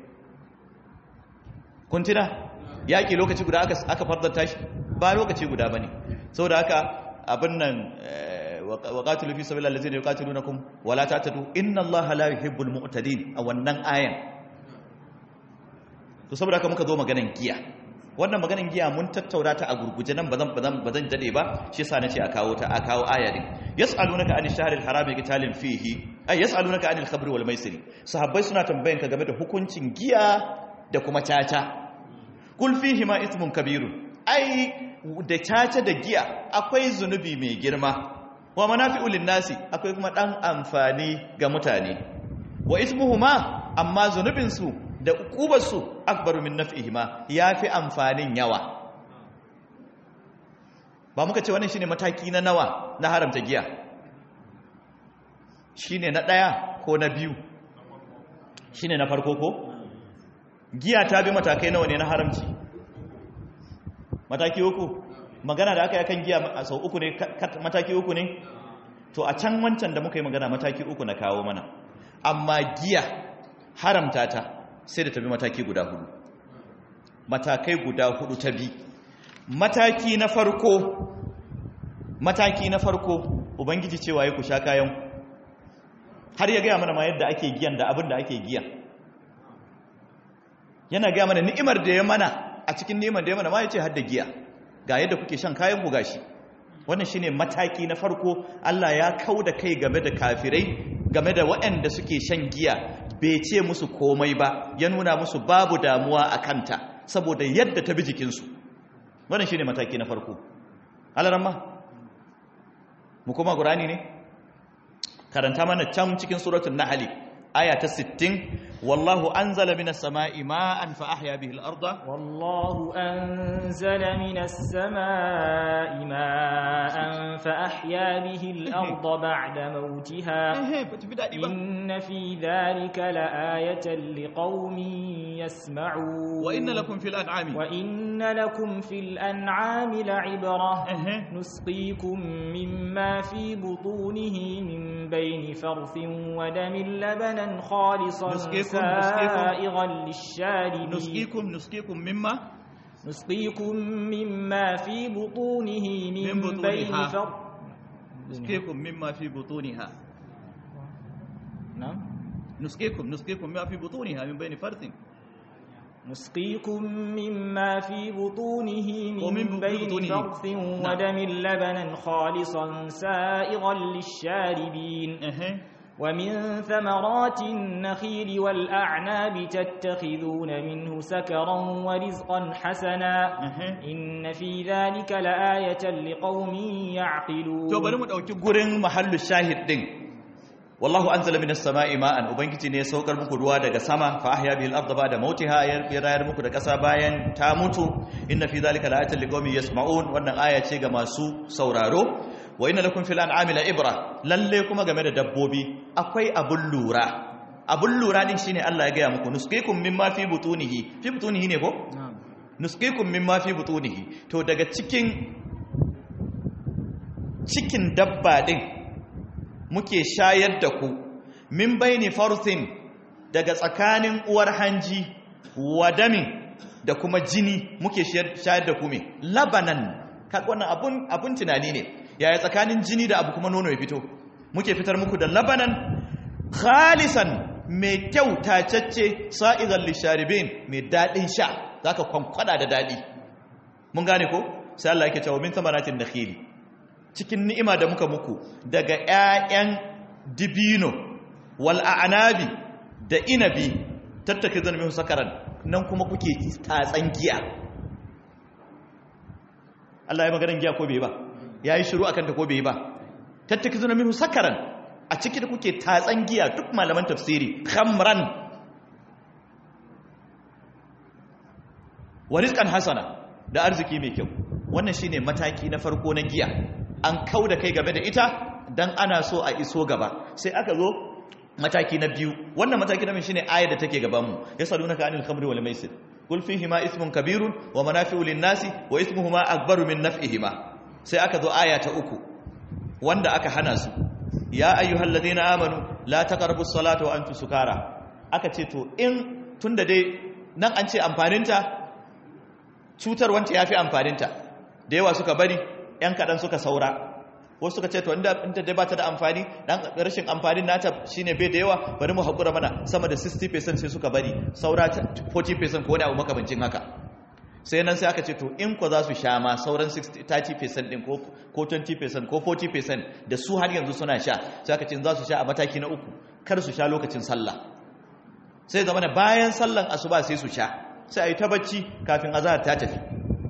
kuntina yaƙi lokaci guda aka fardanta shi ba lokaci guda ba ne sau da haka abin nan wa qatilu fi sabilillahi allazina yuqatilunakum wa la ta'tadu inna allaha la yuhibbul mu'tadin a wannan ayan to saboda haka muka zo maganan giya wannan maganin giya mun tattauna ta a gurguje nan bazan bazan bazan dade ba shi yasa nace a kawo ta a kawo aya din yasalunaka anil shahril harami qitalin fihi ay yasalunaka anil khamri wal maisir sahabbai suna tambayan ka game da hukuncin giya da kuma caca kul fihi ma ismun kabirun ai da caca da giya akwai zunubi mai girma wa manafi'u nasi akwai kuma dan amfani ga mutane wa ismuhuma amma zunubin su da ukubarsu akbaru min naf'ihima yafi amfanin yawa ba muka ce wannan shine mataki na nawa na haramta giya shine na daya ko na biyu shine na farko ko giya ta bi matakai nawa ne na haramci mataki uku magana da aka yi kan giya a sau uku ne mataki uku ne to a can wancan da muka yi magana mataki uku na kawo mana amma giya haramta ta sai da ta bi mataki guda hudu matakai guda hudu ta bi mataki na farko mataki na farko ubangiji cewa ya ku sha kayan har ya gaya mana ma yadda ake giyan da abin da ake giya yana gaya mana ni'imar da ya mana a cikin ni'imar da ya mana ma ya ce hadda giya ga yadda kuke shan kayan ku gashi wannan shine mataki na farko Allah ya kauda kai game da kafirai game da waɗanda suke shan giya bai ce musu komai ba ya nuna musu babu damuwa a kanta saboda yadda ta bi jikinsu wannan shine mataki na farko alaramma mu kuma qur'ani ne karanta mana can cikin suratul nahl aya ta 60 wallahu anzala minas sama'i ma'an fa ahya bihi al-ardha والله أنزل من السماء ماء فأحيا به الأرض بعد موتها إن في ذلك لآية لقوم يسمعون وإن لكم في الأنعام وإن لكم في الأنعام لعبرة نسقيكم مما في بطونه من بين فرث ودم لبنا خالصا نسقيكم- سائغا للشاربين نسقيكم نسقيكم مما نسقيكم مما في بطونه من, من بطونها. بين فرث نسقيكم مما في بطونها نعم نسقيكم نسقيكم مما في بطونها من بين فرث نسقيكم مما في بطونه ومن من بين بطونه. فرث ودم لبنا خالصا سائغا للشاربين اها ومن ثمرات النخيل والأعناب تتخذون منه سكرا ورزقا حسنا أها. إن في ذلك لآية لقوم يعقلون to bari mu dauki gurin mahallu shahid din wallahu anzala minas sama'i ma'an ubangiji ne ya saukar muku ruwa daga sama fa ahya bihil ardha ba'da mautiha ya rayar muku da kasa bayan ta mutu inna fi dhalika la'ayatan liqaumin yasma'un wannan aya ce ga masu sauraro wa inna lakum fil an'ami la'ibra lalle kuma game da dabbobi akwai abun lura abun lura din shine Allah ya gaya muku nusqikum mimma fi butunihi fi butunihi ne ko نعم nusqikum mimma fi butunihi to daga cikin cikin dabba din muke shayar da ku min baini farthin daga tsakanin uwar hanji wadamin da kuma jini muke shayar da ku me labanan kaga wannan abun abun tunani ne yaya tsakanin jini da abu kuma nono ya fito muke fitar muku da labanan khalisan mai kyau tacacce sa'izan lisharibin mai daɗin sha zaka kwankwada da daɗi mun gane ko sai Allah yake cewa min samaratin nakhili cikin ni'ima da muka muku daga ƴaƴan dibino wal a'nabi da inabi tattake zan min sakaran nan kuma kuke tatsan giya Allah ya maganar giya ko bai ba yayi shiru akan ta ko bai ba tattake zan min sakaran a ciki da kuke tatsan giya duk malaman tafsiri khamran wa rizqan hasana da arziki mai kyau wannan shine mataki na farko na giya an kauda kai game da ita dan ana so a iso gaba sai aka zo mataki na biyu wannan mataki na biyu shine ayar da take gaban mu yasalunaka anil khamri wal maisir qul fihima ismun kabirun wa manafi'u lin nasi wa ismuhuma akbaru min naf'ihima sai aka zo aya ta uku wanda aka hana su ya ayyuhalladhina amanu la taqrabus salata wa antum sukara aka ce to in tunda dai nan an ce amfaninta cutar wanta yafi amfaninta da yawa suka bari yan kadan suka saura wasu suka ce to inda inda dai bata da amfani dan rashin amfanin nata shine bai da yawa bari mu hakura mana sama da 60% sai suka bari saura 40% ko wani abu makamancin haka sai nan sai aka ce to in ko za su sha ma sauran 30% din ko 20% ko 40% da su har yanzu suna sha sai aka ce za su sha a mataki na uku kar su sha lokacin sallah sai zama da bayan sallan asuba sai su sha sai a yi ta bacci kafin azahar ta tafi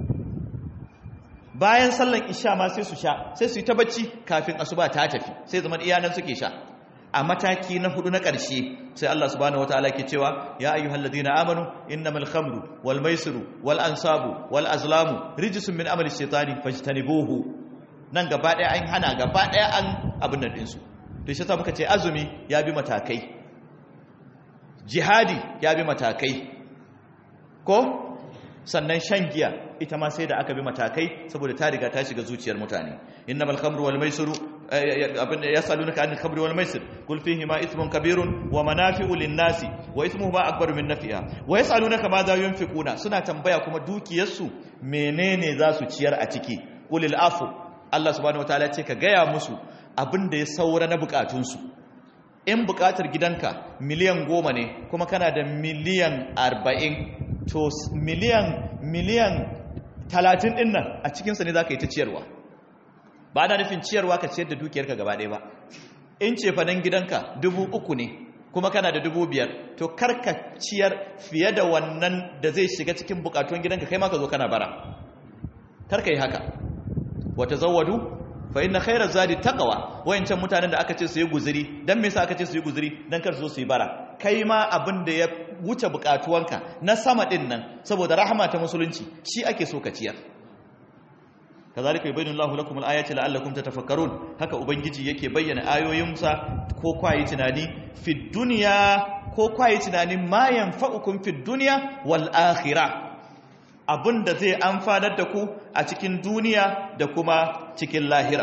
bayan sallan isha ma sai su sha sai su yi ta bacci kafin asuba ta tafi sai zama iyanan suke sha a mataki na hudu na ƙarshe sai Allah subhanahu wataala ke cewa ya ayyuhal ladina amanu innamal khamru wal maisiru wal ansabu wal azlamu rijsun min amali shaytani fajtanibuhu nan gaba daya an hana gaba daya an abin nan dinsu to shi yasa muka ce azumi ya bi matakai jihadi ya bi matakai ko sannan shan giya ita ma sai da aka bi matakai saboda ta riga ta shiga zuciyar mutane innamal khamru wal maisiru abin yasalunaka anil khamri wal maisir qul fihi ma ithmun kabirun wa manafi'u lin nasi wa ithmuhuma akbaru min nafi'a wa yasalunaka ma za yunfiquna suna tambaya kuma dukiyarsu menene za su ciyar a ciki qulil afu Allah subhanahu wataala ce ka gaya musu abin da ya saura na bukatunsu in bukatar gidanka miliyan goma ne kuma kana da miliyan arba'in to miliyan miliyan talatin ɗin nan a cikinsa ne za ka yi ta ciyarwa ba na nufin ciyarwa ka ciyar da dukiyarka gaba ɗaya ba in ce fanan gidanka dubu uku ne kuma kana da dubu biyar to karka ciyar fiye da wannan da zai shiga cikin bukatun gidanka kai ma ka zo kana bara karka yi haka wata zawadu fa inna khairaz zadi taqwa wayancan mutanen da aka ce su yi guzuri dan me yasa aka ce su yi guzuri dan kar su zo su yi bara kai ma abin da ya wuce bukatuwanka na sama din nan saboda rahama ta musulunci shi ake so ka ciyar kazalika yubayyinu Allahu lakum al-ayati la'allakum tatafakkarun haka ubangiji yake bayyana ayoyinsa ko kwayi tunani fi dunya ko kwayi tunani ma yanfa'ukum fi dunya wal akhirah abinda zai amfanar da ku a cikin duniya da kuma cikin lahira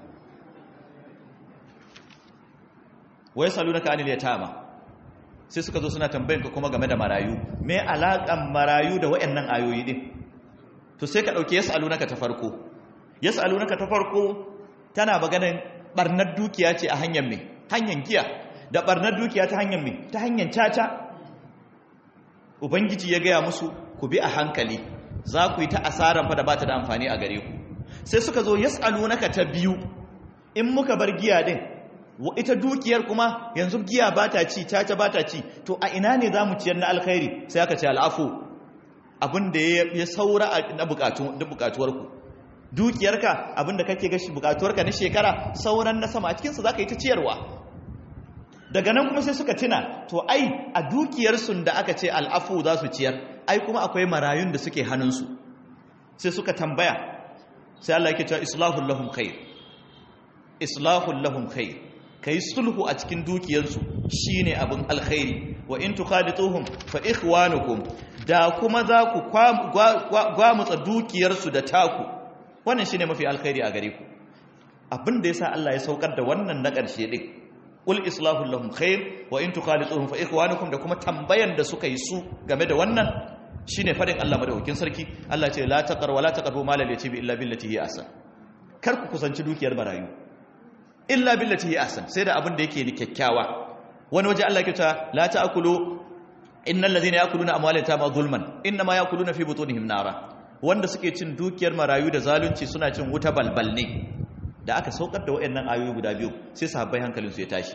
wai salunaka anil yatama sai suka zo suna tambayin ka kuma game da marayu me alakan marayu da wayannan ayoyi din to sai ka dauke yasalunaka ta farko yasalunaka ta farko tana maganar barnar dukiya ce a hanyar me hanyar giya da barnar dukiya ta hanyar me ta hanyar caca ubangiji ya gaya musu ku bi a hankali za ku yi ta asaran fa da ba ta da amfani a gare ku sai suka zo yas'alunaka ta biyu in muka bar giya din ita dukiyar kuma yanzu giya ba ta ci caca ba ta ci to a ina ne za mu ciyar na alkhairi sai aka ce al'afu abin da ya saura na bukatuwarku dukiyarka abin da kake gashi bukatuwarka na shekara sauran na sama a cikinsa za ka yi ta ciyarwa daga nan kuma sai suka tuna to ai a dukiyarsu da aka ce al'afu za su ciyar ai kuma akwai marayun da suke hannunsu sai suka tambaya sai Allah yake cewa islahul lahum khair islahul lahum khair kai sulhu a cikin dukiyarsu shine abin alkhairi wa in tukhalituhum fa ikhwanukum da kuma za ku gwamutsa dukiyarsu da taku wannan shine mafi alkhairi a gare ku abin da yasa Allah ya saukar da wannan na ƙarshe din qul islahu lahum khair wa in tukhalituhum fa ikhwanukum da kuma tambayan da suka yi su game da wannan shine fadin Allah madaukakin sarki Allah ce la taqar wa la taqrabu malal yatimi illa billati hi ahsan kar ku kusanci dukiyar barayu illa billati hi ahsan sai da abin da yake ni kyakkyawa wani waje Allah yake cewa la ta'kulu innal ladhina ya'kuluna amwalal yatama zulman inma ya'kuluna fi butunihim nara wanda suke cin dukiyar marayu da zalunci suna cin wuta balbal ne da aka saukar da waɗannan ayoyi guda biyu sai sahabbai hankalinsu ya tashi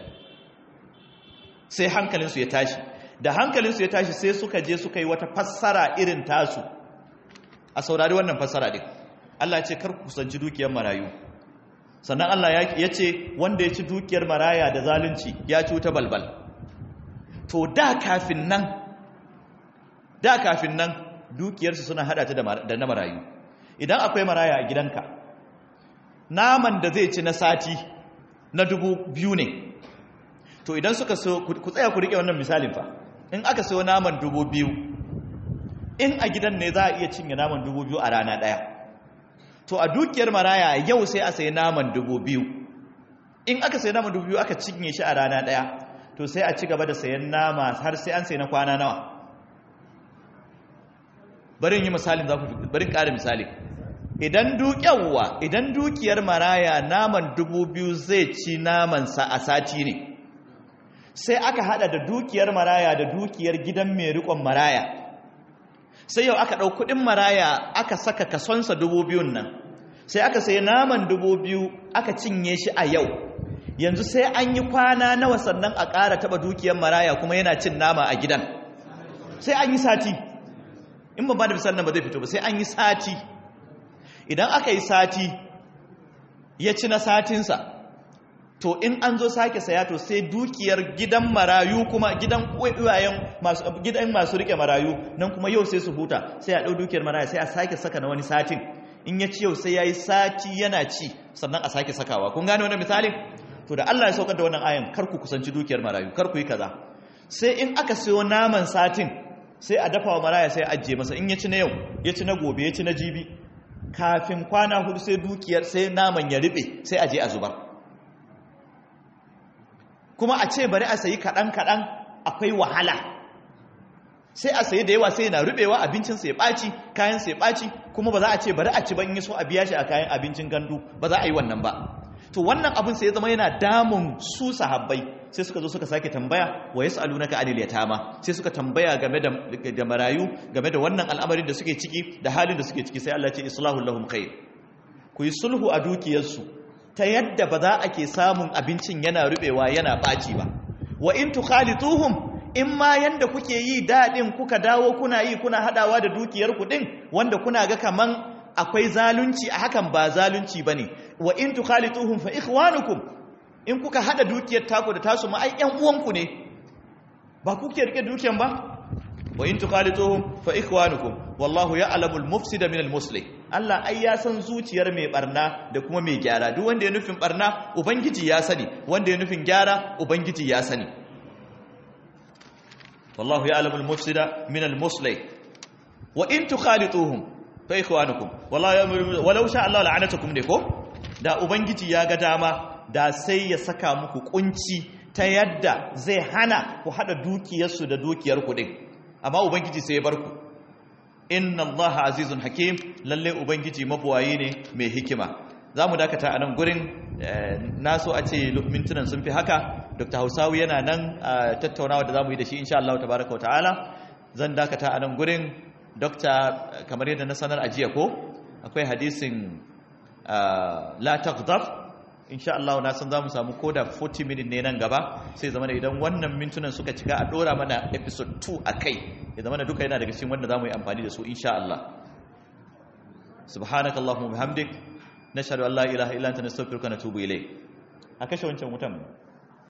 sai hankalinsu ya tashi da hankalinsu ya tashi sai suka je suka yi wata fassara irin tasu a saurari wannan fassara din Allah ce kar ku kusanci dukiyar marayu sannan Allah ya ce wanda ya ci dukiyar maraya da zalunci ya ci wuta balbal to da kafin nan da kafin nan dukiyarsu suna hada ta da na marayu idan akwai maraya a gidanka naman da zai ci na sati na dubu biyu ne to idan suka so ku tsaya ku rike wannan misalin fa in aka so naman dubu biyu in a gidan ne za a iya cinye naman dubu biyu a rana ɗaya to a dukiyar maraya yau sai a sayi naman dubu biyu in aka sayi naman dubu biyu aka cinye shi a rana ɗaya to sai a ci gaba da sayan nama har sai an sayi na kwana nawa barin yi misalin za ku barin ƙara misali idan dukiyarwa idan dukiyar maraya naman dubu biyu zai ci namansa a sati ne sai aka hada da dukiyar maraya da dukiyar gidan mai rikon maraya sai yau aka ɗau kuɗin maraya aka saka kasonsa dubu biyun nan sai aka sai naman dubu biyu aka cinye shi a yau yanzu sai an yi kwana nawa sannan a ƙara taɓa dukiyar maraya kuma yana cin nama a gidan sai an yi sati in ba ba da misalin ba zai fito ba sai an yi sati idan aka yi sati ya ci na satinsa to in an zo sake saya to sai dukiyar gidan marayu kuma gidan uwayen masu gidan masu rike marayu nan kuma yau sai su huta sai a dau dukiyar maraya sai a sake saka na wani satin in ya ci yau sai yayi sati yana ci sannan a sake sakawa kun gane wannan misalin to da Allah ya saukar da wannan ayan kar ku kusanci dukiyar marayu kar ku yi kaza sai in aka sayo naman satin sai a dafa wa maraya sai a ajiye masa in ya ci na yau ya ci na gobe ya ci na jibi kafin kwana hudu sai dukiyar sai naman ya riɓe sai a je a zubar kuma a ce bari a sayi kaɗan-kaɗan akwai wahala sai a sayi da yawa sai na rubewa abincin sai ɓaci kayan sai ɓaci kuma ba za a ce bari a ci ban yi so a biya shi a kayan abincin gandu ba za a yi wannan ba to wannan abin sai ya zama yana damun su sahabbai sai suka zo suka sake tambaya wa yas'alunaka anil yatama sai suka tambaya game da da marayu game da wannan al'amarin da suke ciki da halin da suke ciki sai Allah ya ce islahu lahum khair ku yi sulhu a dukiyarsu ta yadda ba za a ke samun abincin yana rubewa yana baci ba wa in tukhalituhum in ma yanda kuke yi dadin kuka dawo kuna yi kuna hadawa da dukiyar ku din wanda kuna ga kaman akwai zalunci a hakan ba zalunci bane wa in tukhalituhum fa ikhwanukum in kuka hada dukiyar taku da tasu ma ai ƴan uwanku ne ba kuke rike dukiyar ba wa in tukhalituhum fa ikhwanukum wallahu ya'lamul mufsida minal muslih Allah ai ya san zuciyar mai barna da kuma mai gyara duk wanda ya nufin barna ubangiji ya sani wanda ya nufin gyara ubangiji ya sani wallahu ya'lamul mufsida minal muslih wa in tukhalituhum fa ikhwanukum wallahu walau sha Allah la'anatukum ne ko da ubangiji ya ga dama da sai ya saka muku kunci ta yadda zai hana ku hada dukiyarsu da dukiyar ku din amma ubangiji sai ya bar ku inna allaha azizun hakim lalle ubangiji mabuwayi ne mai hikima za mu dakata a nan gurin na so a ce mintunan sun fi haka dr hausawi yana nan a tattaunawa da za mu yi da shi insha Allah tabaraka wa ta'ala zan dakata a nan gurin dokta kamar yadda na sanar a jiya ko akwai hadisin la taghdab insha Allah na san za mu samu koda 40 minute ne nan gaba sai zama da idan wannan mintunan suka cika a dora mana episode 2 a kai ya zama da duka yana daga cikin wanda za mu yi amfani da su insha Allah subhanakallahumma bihamdik nashhadu an la ilaha illa anta nastaghfiruka wa natubu ilayk a kashe wancan wutan